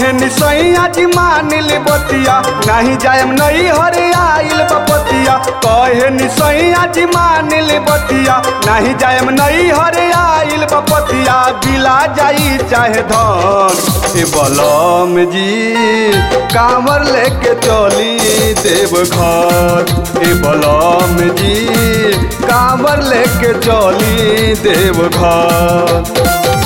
कहे निसैया जी मानिल बतिया नहीं जायम नहीं हरे आइल बपतिया कहे निसैया जी मानिल बतिया नहीं जायम नहीं हरे आइल बपतिया बिला जाई चाहे धन ए बलम जी कांवर लेके चली देव घर ए बलम जी कांवर लेके चली देव घर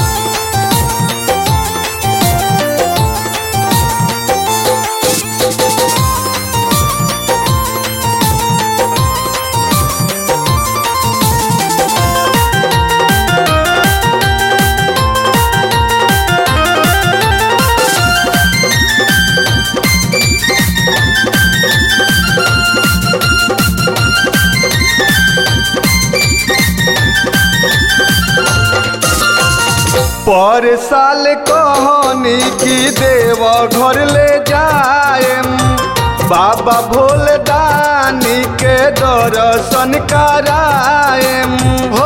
पर साल कहनी की देव घर ले जाएम बाबा भोले दानी के दर्शन कराएम हो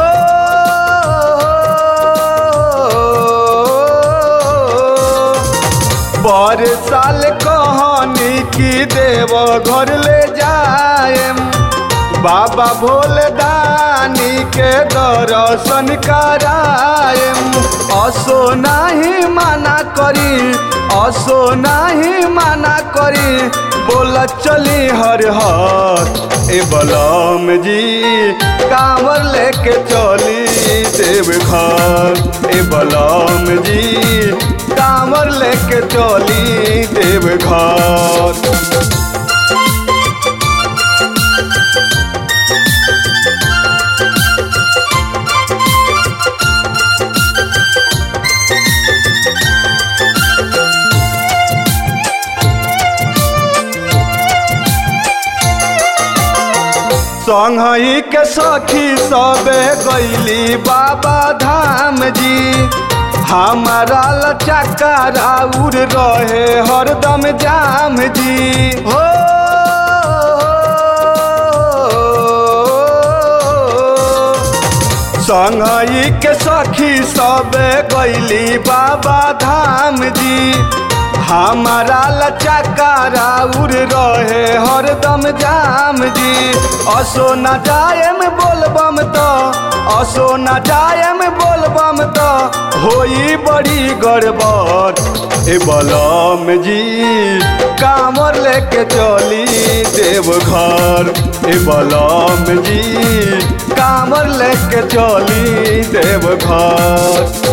पर साल कहनी की देव घर ले जाएम बाबा भोले दानी के दर्शन कराएम असो नहीं माना करी असो नहीं माना करी बोला चली हर हर ए बलम जी कांवर लेके चली देव घर ए बलम जी कांवर लेके चली देव घर संगही के सखी सबे गैली बाबा धाम जी हमारा लचका राउर रहे हरदम जाम जी हो संगही के सखी सबे गैली बाबा धाम जी हमारा लचका राउर रहे हरदम जाम जी असो न जायम बोलबम तो असो न जायम बोलबम तो होई बड़ी गड़बड़ ए बलम जी कामर लेके चली देव घर ए बलम जी कामर लेके चली देव घर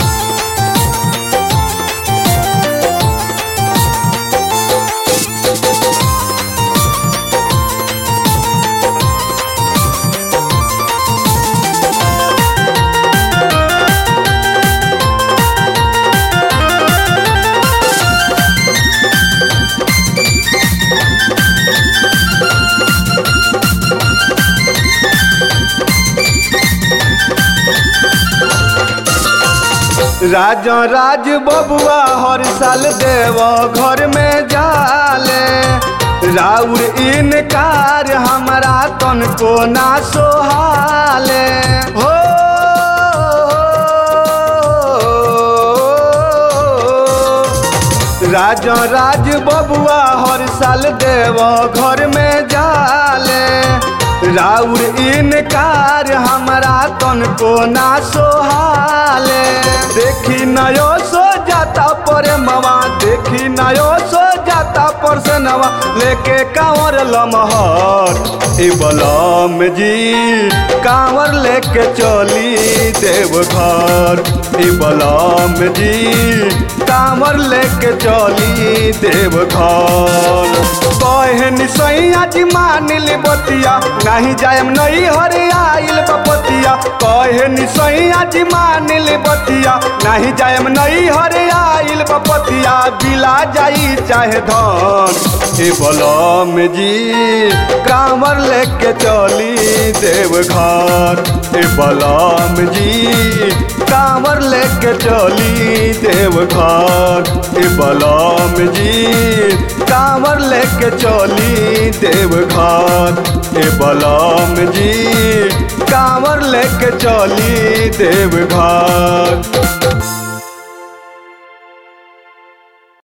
राजा राज बबुआ हर साल देव घर में जाले राउर इनकार हमारा तन को ना सोहाले हो राजा राज बबुआ हर साल देव घर में जाले राउर इनकार हमारा तन को ना सोहाले देखी नयो सो जाता पर मवा देखी नयो सो जाता पर से नवा लेके कांवर लमहर ए बलम जी कांवर लेके चली देव घर ए बलम जी कांवर लेके चली देव घर कहनी सैया जी मानिल बतिया नहीं जायम नहीं हरे आइल बपतिया कहनी सैया जी मानिल बतिया नहीं जायम नहीं हरे आइल बपतिया बिला जाई चाहे धन ए बलम जी कांवर लेके चली देव घर ए बलम जी कांवर लेके चली देव घर ए बलम जी कांवर लेके चली देव घर ए बलम जी कांवर लेके चली देव घर